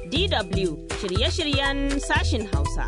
DW shirye-shiryen sashin Hausa.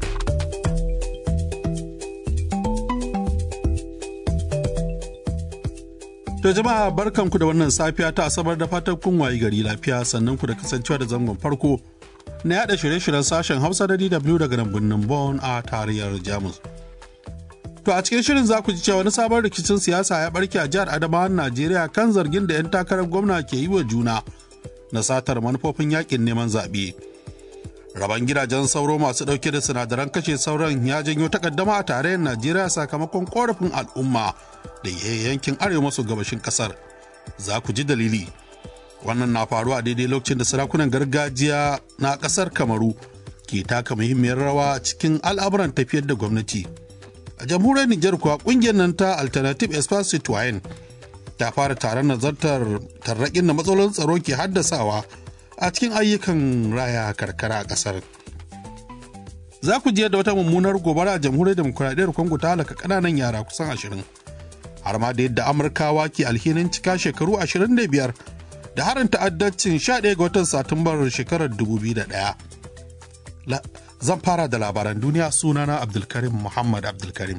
To jama'a barkanku da wannan safiya ta asabar da fatan kun wayi gari lafiya sannan ku da kasancewa da zangon farko na yada shirye-shiryen sashen Hausa da DW daga nan birnin Bonn a tarayyar Jamus. To a cikin shirin za ku ji cewa wani sabon rikicin siyasa ya barke a jihar Adamawan Najeriya kan zargin da 'yan takarar gwamna ke yi wa juna na satar manufofin yakin neman zaɓe. Raban gidajen sauro masu ɗauke da sinadaran kashe sauran ya janyo takaddama a tarayyar Najeriya sakamakon korafin al'umma da yankin arewa maso gabashin ƙasar. Za ku ji dalili. Wannan na faruwa a daidai lokacin da sarakunan gargajiya na ƙasar Kamaru ke taka muhimmiyar rawa cikin al'amuran tafiyar da gwamnati. A jamhuriyar Nijar kuwa ƙungiyar nan ta Alternative Espace Citoyen ta fara taron nazartar tarraƙin da matsalolin tsaro ke haddasawa a cikin ayyukan raya karkara a ƙasar. Za ku je da wata mummunar gobara a jamhuriyar demokuraɗiyyar Congo ta halaka ƙananan yara kusan ashirin. Har ma da yadda Amurkawa ke alhinin cika shekaru ashirin da biyar da harin ta'addacin 11 ga watan Satumbar shekarar 2001. Zan fara da labaran duniya sunana Abdulkarim Muhammad Abdulkarim.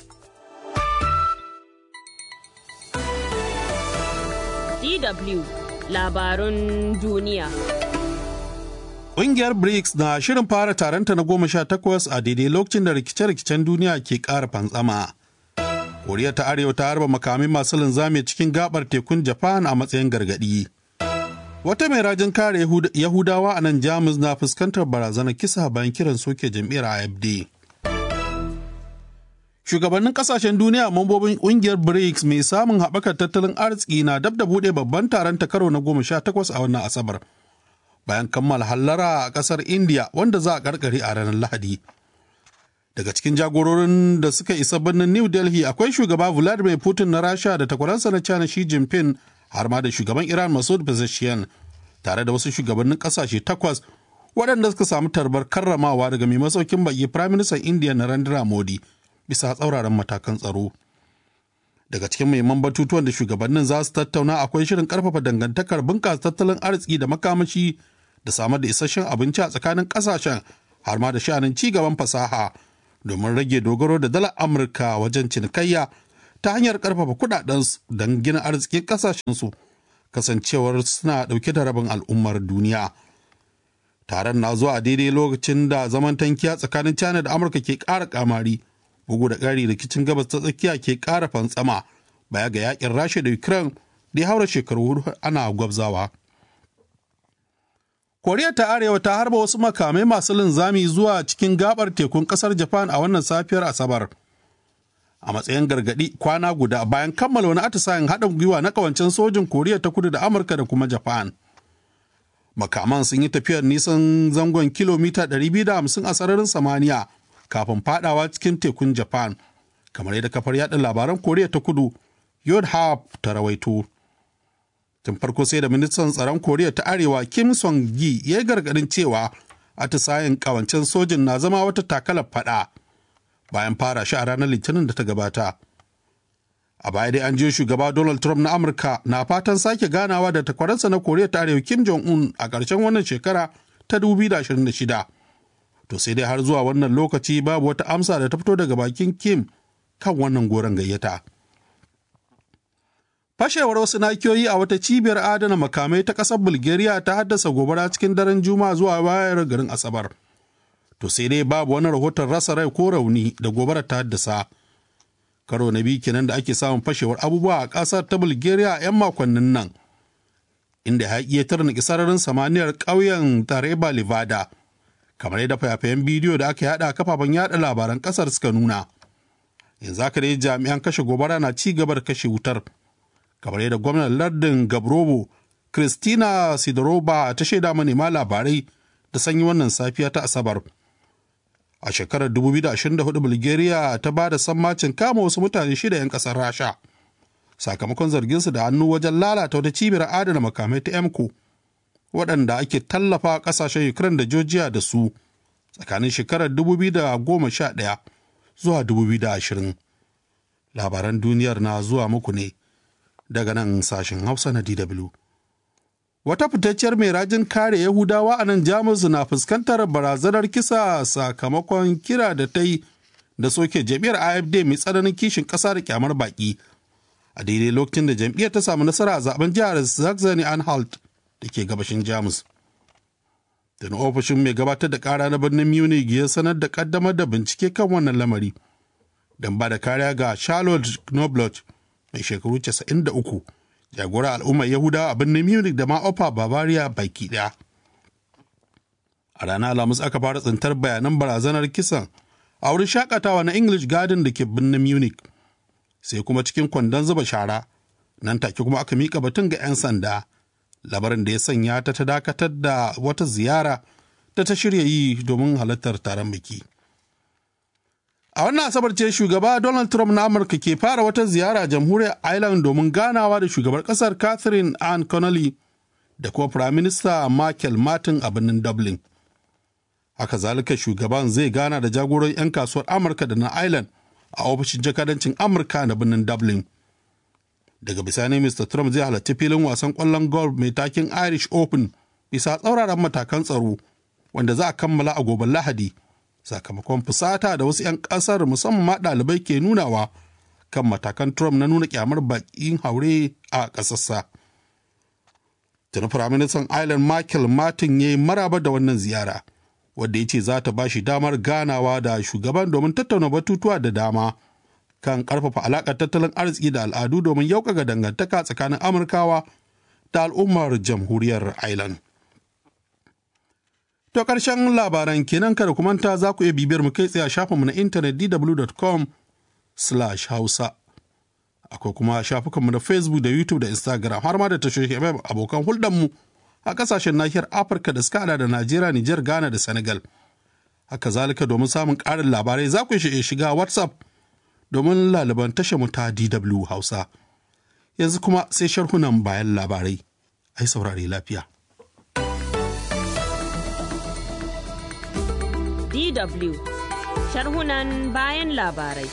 DW labarun duniya. Ƙungiyar BRICS na shirin fara taronta na goma sha takwas a daidai lokacin da rikice-rikicen duniya ke ƙara fantsama. Koriya ta Arewa ta harba makamin masu linzami cikin gabar tekun Japan a matsayin gargaɗi. Wata mai rajin kare Yahudawa a nan Jamus na fuskantar barazanar kisa bayan kiran soke jam'iyyar AFD. Shugabannin kasashen duniya mambobin kungiyar BRICS mai samun haɓakar tattalin arziki na dab da buɗe babban taron ta karo na goma sha takwas a wannan Asabar. Bayan kammala hallara a ƙasar India wanda za a karkare a ranar Lahadi. Daga cikin jagororin da suka isa birnin New Delhi akwai shugaba Vladimir Putin na Rasha da takwaransa na China Xi Jinping har ma da shugaban Iran Masoud Pezeshkian tare da wasu shugabannin kasashe takwas waɗanda suka samu tarbar karramawa daga mai masaukin baki Prime Minister India Narendra Modi bisa tsauraran matakan tsaro. Daga cikin muhimman batutuwan da shugabannin za su tattauna akwai shirin karfafa dangantakar bunƙasa tattalin arziki da makamashi da samar da isasshen abinci a tsakanin ƙasashen har ma da sha'anin ci gaban fasaha domin rage dogaro da dalar Amurka wajen cinikayya ta hanyar karfafa kudadensu don gina arzikin kasashensu kasancewar suna dauke da rabin al'ummar duniya taron na zuwa a daidai lokacin da zaman tankiya tsakanin china da amurka ke ƙara kamari bugu da ƙari rikicin gabas ta tsakiya ke ƙara fantsama baya ga yakin rasha da ukraine da ya haura shekaru hudu ana gwabzawa koriya ta arewa ta harba wasu makamai masu linzami zuwa cikin gabar tekun kasar japan a wannan safiyar asabar a matsayin gargadi kwana guda bayan kammala wani atisayen haɗin gwiwa na kawancen sojin koriya ta kudu da amurka da kuma japan makaman sun yi tafiyar nisan zangon kilomita 250 a sararin samaniya kafin fadawa cikin tekun japan kamar yadda kafar yaɗa labaran koriya ta kudu yodhap ta rawaito tun farko sai da ministan tsaron koriya ta arewa kim song gi ya yi gargadin cewa atisayen kawancen sojin na zama wata takalar fada bayan fara shi a ranar litinin da ta gabata a baya dai an je shugaba donald trump na amurka na fatan sake ganawa da takwaransa na koriya ta arewa kim jong un a ƙarshen wannan shekara ta 2026 to sai dai har zuwa wannan lokaci babu wata amsa da ta fito daga bakin kim kan wannan goron gayyata fashewar wasu nakiyoyi a wata cibiyar adana makamai ta ƙasar bulgaria ta haddasa gobara cikin daren juma'a zuwa bayar garin asabar to sai dai babu wani rahoton rasa rai ko rauni da gobarar ta haddasa karo na biyu kenan da ake samun fashewar abubuwa a ƙasar ta bulgaria a 'yan makonnin nan inda ya iya tarniki sararin samaniyar ƙauyen tareba livada kamar yadda fayafayen bidiyo da aka yada a kafafen yada labaran ƙasar suka nuna yanzu haka dai jami'an kashe gobara na ci gaba da kashe wutar kamar yadda gwamnan lardin gabrobo kristina sidorova ta shaida manema labarai da sanyi wannan safiya ta asabar a shekarar 2024 bulgaria ta ba da sammacin kama wasu mutane shida 'yan kasar rasha sakamakon zarginsu da hannu wajen lalata wata cibiyar adana makamai ta emco waɗanda ake tallafa ƙasashen ukraine da georgia da su tsakanin shekarar 2011 zuwa 2020 labaran duniyar na zuwa muku ne daga nan sashen hausa na dw Wata fitacciyar mai rajin kare Yahudawa a nan Jamus na fuskantar barazanar kisa sakamakon kira da ta yi da soke jam'iyyar AFD mai tsananin kishin ƙasa da kyamar baƙi. A daidai lokacin da jam'iyyar ta samu nasara a zaben jihar Saxony Anhalt da ke gabashin Jamus. Da na ofishin mai gabatar da ƙara na birnin Munich ya sanar da ƙaddamar da bincike kan wannan lamari. Don ba da kariya ga Charlotte Knobloch mai shekaru 93 jagora al'ummar yahudawa a birnin munich da ma ofa bavaria baki daya a ranar alhamis aka fara tsintar bayanan barazanar kisan a wurin shakatawa na english garden da ke birnin munich sai kuma cikin kwandon zuba shara nan take kuma aka mika batun ga 'yan sanda labarin da ya sanya ta ta dakatar da wata ziyara ta ta shirya yi domin halartar taron biki. A wannan asabar ce shugaba Donald Trump na Amurka ke fara wata ziyara jamhuriyar Ireland domin ganawa da shugabar kasar Catherine Ann Connolly da kuma Prime Minister Michael Martin a birnin Dublin. Haka zalika shugaban zai gana da jagoran 'yan kasuwar Amurka da na Ireland a ofishin jakadancin Amurka na birnin Dublin. Daga bisani Mr. Trump zai halarci filin wasan kwallon golf mai takin Irish Open bisa tsauraran matakan tsaro wanda za a kammala a gobe Lahadi. sakamakon fusata da wasu 'yan kasar musamman ma ɗalibai ke nunawa kan matakan Trump na nuna kyamar baƙin haure a ƙasarsa. Tuni Firaministan Ireland Michael Martin ya yi maraba da wannan ziyara, wadda ya ce za ta ba shi damar ganawa da shugaban domin tattauna batutuwa da dama kan ƙarfafa alaƙar tattalin arziki da al'adu domin yaukaka dangantaka tsakanin Amurkawa da al'ummar jamhuriyar Ireland. To ƙarshen labaran kenan kada ku manta za ku iya bibiyar mu kai tsaye a shafinmu na intanet dw.com hausa Akwai kuma shafukanmu na Facebook da YouTube da Instagram har ma da tashoshin FM abokan hulɗarmu a ƙasashen nahiyar Afirka da suka hada da Najeriya, Nijar, Ghana da Senegal. Haka zalika domin samun ƙarin labarai za ku iya shiga WhatsApp domin laliban tashar mu ta DW Hausa. Yanzu kuma sai sharhunan bayan labarai. Ai saurare lafiya. DW sharhunan bayan labarai.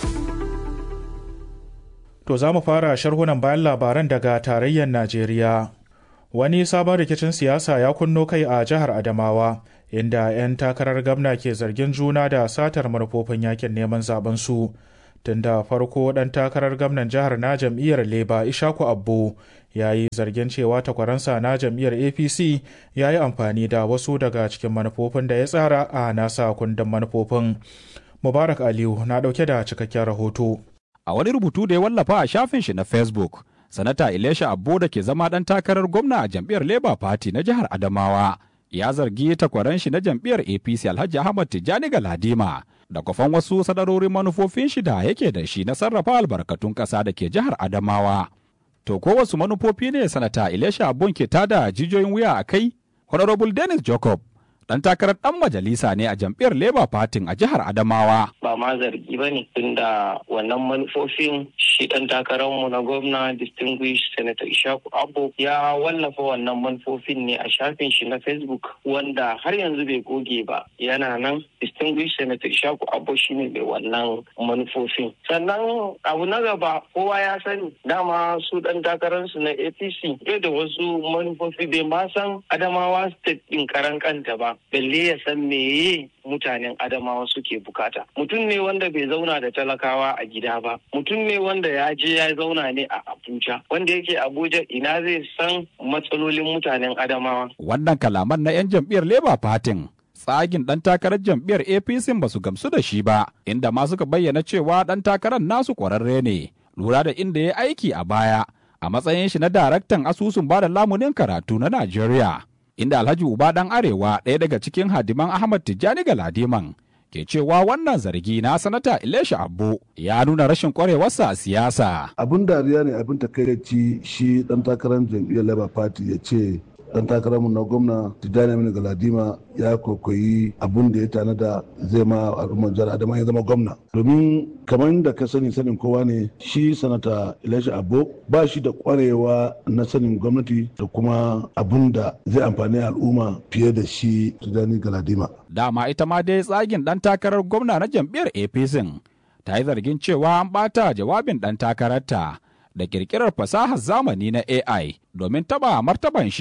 To za mu fara sharhunan bayan labaran daga tarayyar Najeriya. Wani sabon rikicin siyasa ya kunno kai a jihar Adamawa, inda 'yan takarar gamna ke zargin juna da satar manufofin yakin neman zaben su. Tun da farko ɗan takarar gamnan jihar na jam'iyyar Leba Ishaku Abbo ya yi zargin cewa takwaransa na jam'iyyar apc ya yi amfani da wasu daga cikin manufofin da ya tsara a nasa kundin manufofin mubarak aliyu na dauke da cikakken rahoto a wani rubutu da ya wallafa a shafin shi na facebook sanata ilesha abbo da ke zama dan takarar gwamna a jam'iyyar labour party na jihar adamawa ya zargi takwaran shi na jam'iyyar apc alhaji ahmad tijjani galadima da kwafan wasu sadarorin manufofin shi da yake da shi na sarrafa albarkatun ƙasa da ke jihar adamawa To ko wasu manufofi ne sanata Ilesha Abun ke tada jijiyoyin wuya a kai? Honorable Dennis Jacob dan takarar dan majalisa ne a jam'iyyar Labour Party a jihar Adamawa. Ba ma zargi ba ne tunda wannan manufofin shi dan takararmu na gwamna distinguished senator Ishaku Abbo ya wallafa wannan manufofin ne a shafin shi na Facebook wanda har yanzu bai goge ba yana nan distinguished senator Ishaku Abbo shine mai wannan manufofin. Sannan abu na gaba kowa ya sani dama su dan takararsu na APC da wasu manufofi bai ma san Adamawa state din karan kanta ba. balle ya san meye mutanen adamawa suke bukata mutum ne wanda bai zauna da talakawa a gida ba mutum ne wanda ya je ya zauna ne a abuja wanda yake abuja ina zai san matsalolin mutanen adamawa wannan kalaman na 'yan jam'iyyar labour party tsagin ɗan takarar jam'iyyar apc ba su gamsu da shi ba inda ma suka bayyana cewa ɗan takarar nasu ƙwararre ne lura da inda ya aiki a baya a matsayin shi na daraktan asusun bada lamunin karatu na najeriya inda Alhaji Uba ɗan Arewa ɗaya daga cikin hadiman Ahmad Tijjani Galadiman ke cewa wannan zargi na sanata Ilesha Abbo ya nuna rashin kwarewarsa a siyasa. Abin dariya ne abin takaici shi ɗan takarar jam'iyyar Labour Party ya ce dan takararmu na gwamna Tijjani Aminu Galadima ya kokoyi abun da ya tanada zai ma al'ummar jihar Adama ya zama gwamna. Domin kamar da ka sani sanin kowa ne shi sanata Elisha Abo ba shi da kwarewa na sanin gwamnati da kuma abun da zai amfani al'umma fiye da shi Tijjani Galadima. Dama ita ma dai tsagin dan takarar gwamna na jam'iyyar APC ta yi zargin cewa an bata jawabin dan takararta da kirkirar fasahar zamani na AI domin taba martaban shi.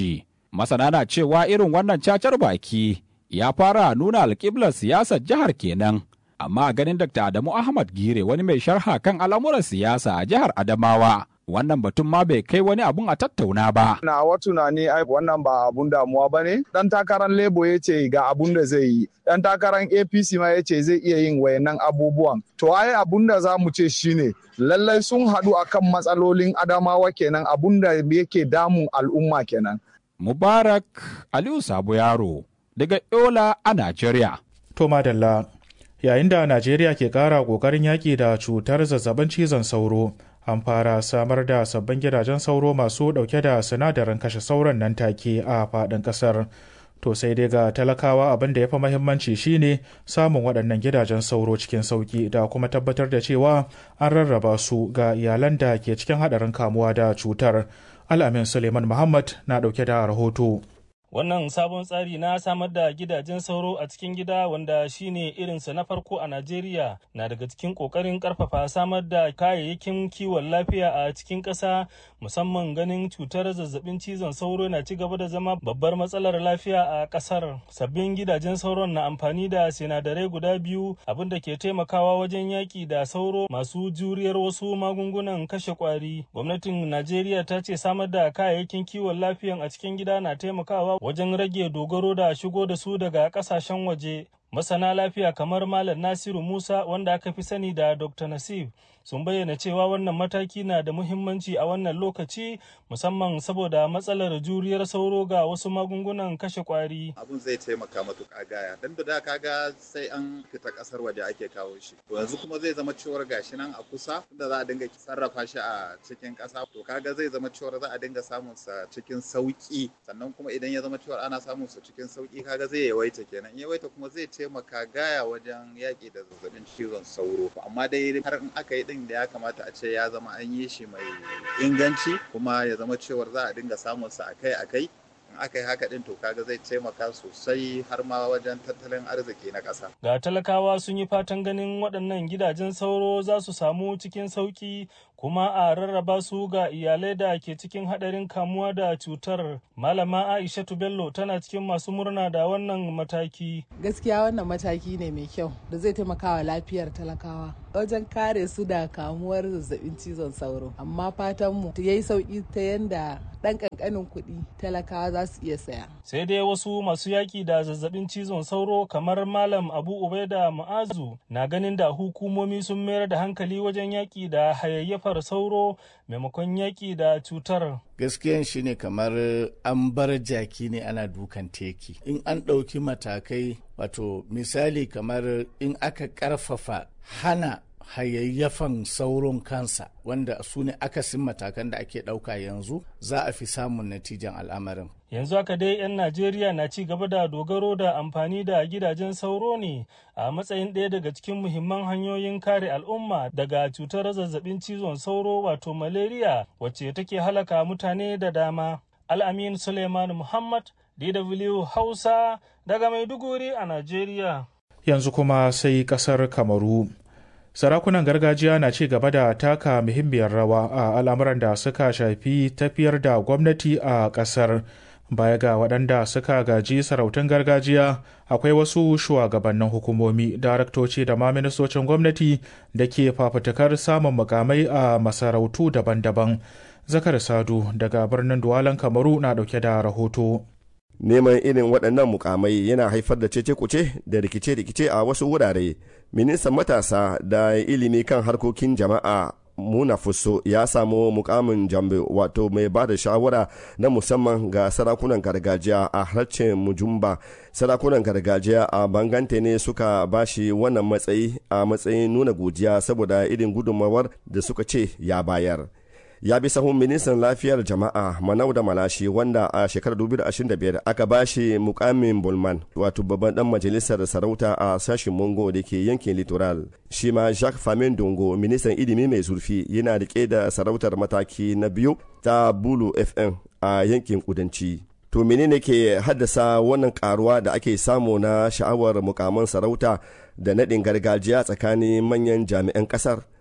Masana na cewa irin wannan cacar baki ya fara nuna alƙiblar siyasar jihar kenan. Amma ganin Dr. Adamu Ahmad Gire wani mai sharha kan al'amuran siyasa a jihar Adamawa. Wannan batun ma bai kai wani abun a tattauna ba. Na wa tunani ai wannan ba abun damuwa ba ne. Dan takarar Labour ya ce ga abun da zai yi. Dan takarar APC ma ya ce zai iya yin wayannan abubuwan. To ai abun da za mu ce shine lallai sun haɗu akan matsalolin Adamawa kenan abun da yake damun al'umma kenan. Mubarak Aliyu Sabo Yaro daga Yola a Najeriya. To madalla, yayin da Najeriya ke ƙara ƙoƙarin yaƙi da cutar zazzabin cizon sauro, an fara samar da sabbin gidajen sauro masu ɗauke da sinadarin kashe sauron nan take a faɗin ƙasar. To sai dai ga talakawa abin da ya fi mahimmanci shine samun waɗannan gidajen sauro cikin sauƙi da kuma tabbatar da cewa an rarraba su ga iyalan da ke cikin haɗarin kamuwa da cutar. Al'amin Suleiman Muhammad na ɗauke da rahoto. Wannan sabon tsari na samar da gidajen sauro a cikin gida wanda shine irinsa na farko a Najeriya na daga cikin ƙoƙarin ƙarfafa samar da kayayyakin kiwon lafiya a cikin ƙasa musamman ganin cutar zazzabin cizon sauro na ci gaba da zama babbar matsalar lafiya a ƙasar. Sabbin gidajen sauron na amfani da sinadarai guda biyu abinda ke taimakawa wajen yaƙi da sauro masu juriyar wasu magungunan kashe ƙwari. Gwamnatin Najeriya ta ce samar da kayayyakin kiwon lafiyan a cikin gida na taimakawa wajen rage dogaro da shigo da su daga kasashen waje masana lafiya kamar malam nasiru musa wanda aka fi sani da dr nasif sun bayyana cewa wannan mataki na da muhimmanci a wannan lokaci musamman saboda matsalar juriyar sauro ga wasu magungunan kashe kwari abun zai taimaka matuƙa gaya dan da kaga sai an fita ƙasar waje ake kawo shi to yanzu kuma zai zama cewar gashi nan a kusa da za a dinga sarrafa shi a cikin ƙasa to kaga zai zama cewar za a dinga samun sa cikin sauki sannan kuma idan ya zama cewar ana samun sa cikin sauki kaga zai yawaita kenan yawaita kuma zai taimaka gaya wajen yaƙi da zazzabin cizon sauro amma dai har in aka yi din da ya kamata a ce ya zama an yi shi mai inganci kuma ya zama cewar za a dinga samun sa akai-akai in aka yi haka din to kaga zai taimaka sosai har ma wajen tattalin arziki na ƙasa. Ga talakawa sun yi fatan ganin waɗannan gidajen sauro za su samu cikin sauƙi kuma a rarraba su ga iyalai da ke cikin haɗarin kamuwa da cutar. Malama Aishatu Bello tana cikin masu murna da wannan mataki. Gaskiya wannan mataki ne mai kyau da zai taimaka wa lafiyar talakawa wajen kare su da kamuwar zazzabin cizon sauro. Amma fatanmu ya yi sauƙi ta yanda ɗan ƙanƙanin kuɗi talakawa za su iya saya. Sai dai wasu masu yaƙi da zazzabin cizon sauro kamar Malam Abu Ubaida Ma'azu na ganin da hukumomi sun mayar da hankali wajen yaƙi da hayayyafar sauro maimakon yaƙi da cutar. Gaskiyan shi ne kamar an bar jaki ne ana dukan teki. In an ɗauki matakai wato misali kamar in aka ƙarfafa hana hayayyafan sauron kansa wanda su ne akasin matakan da ake ɗauka yanzu za a fi samun natijan al'amarin. Yanzu haka dai 'yan Najeriya na ci gaba da dogaro da amfani da gidajen sauro ne a matsayin ɗaya daga cikin muhimman hanyoyin kare al'umma daga cutar zazzabin cizon sauro wato malaria wacce take halaka mutane da dama. Al'amin Suleiman Muhammad, DW Hausa daga Maiduguri a Najeriya. Yanzu kuma sai ƙasar Kamaru. sarakunan gargajiya na ci gaba da taka muhimmiyar rawa a al'amuran da suka shafi tafiyar da gwamnati a ƙasar baya ga waɗanda suka gaji sarautun gargajiya akwai wasu shugabannin hukumomi daraktoci da ma ministocin gwamnati da ke fafutukar samun mukamai a masarautu daban-daban zakar sadu daga birnin duwalan kamaru na ɗauke da rahoto neman irin waɗannan mukamai yana haifar da cece-kuce da rikice-rikice a wasu wurare ministan matasa da ilimi kan harkokin jama'a muna fuso ya samu mukamin jambe wato mai ba da shawara na musamman ga sarakunan gargajiya a harshen mujumba sarakunan gargajiya a bangante ne suka bashi wannan matsayi a matsayin nuna godiya saboda irin gudunmawar da suka ce ya bayar ya bi sahun ministan lafiyar jama'a manau da malashi wanda a shekarar 2025 aka ba shi mukamin bulman wato babban dan majalisar sarauta a sashen mongo da ke yankin littoral shi ma jacques famin dongo ministan ilimi mai zurfi yana rike da sarautar mataki na biyu ta bulu fm a yankin kudanci to menene ke haddasa wannan karuwa da ake samu na sha'awar mukaman sarauta da naɗin gargajiya tsakanin manyan jami'an ƙasar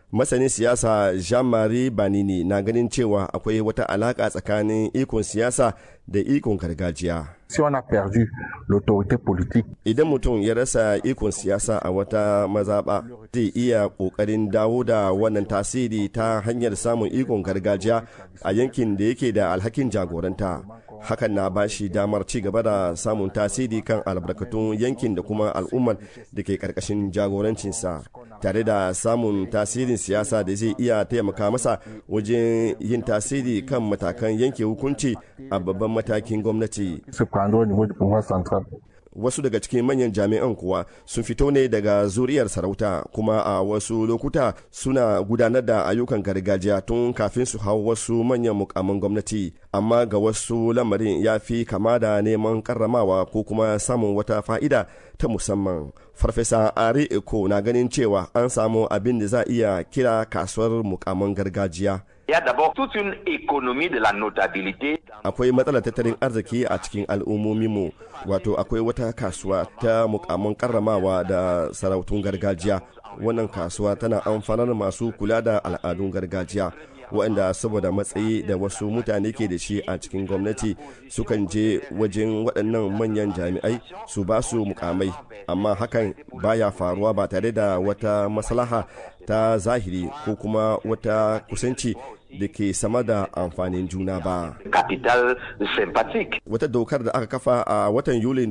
masanin siyasa jean-marie banini na ganin cewa akwai wata alaka tsakanin ikon siyasa da ikon gargajiya si on a perdu l'autorité politique. Idan mutum ya rasa ikon siyasa a wata mazaɓa zai iya ƙoƙarin dawo da wannan tasiri ta hanyar samun ikon gargajiya a yankin da yake da alhakin jagoranta. Hakan na ba shi damar ci gaba da samun tasiri kan albarkatun yankin da kuma al'ummar da ke ƙarƙashin jagorancinsa. tare da samun tasirin siyasa da zai iya taimaka masa wajen yin tasiri kan matakan yanke hukunci a babban matakin gwamnati. wasu daga cikin manyan jami'an kuwa sun fito ne daga zuriyar sarauta kuma a wasu lokuta suna gudanar da ayyukan gargajiya tun kafin su hau wasu manyan mukamin gwamnati amma ga wasu lamarin ya fi kama da neman karramawa ko kuma samun wata fa'ida ta musamman farfesa ari eko na ganin cewa an samu abin da za iya kira kasuwar mukamin gargajiya Il y a d'abord toute une économie de la notabilité. Akwai matsalar tattalin arziki a cikin al'ummominmu, wato akwai wata kasuwa ta mukamman karramawa da sarautun gargajiya. Wannan kasuwa tana amfanar masu kula da al'adun gargajiya. waɗanda saboda matsayi da wasu mutane ke da shi a cikin gwamnati sukan je wajen waɗannan manyan jami'ai su ba su mukamai amma hakan baya faruwa ba tare da wata maslaha ta zahiri ko kuma wata kusanci da ke sama da amfanin juna ba. Capital sympathique. Wata dokar da aka kafa a watan Yulin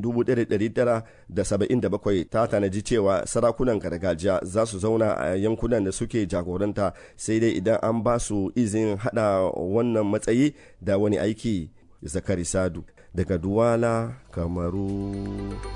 1977 ta tanaji cewa sarakunan gargajiya za su zauna a yankunan da suke jagoranta sai dai idan an ba su izin hada wannan matsayi da wani aiki. Zakari Sadu daga Duwala, Kamaru.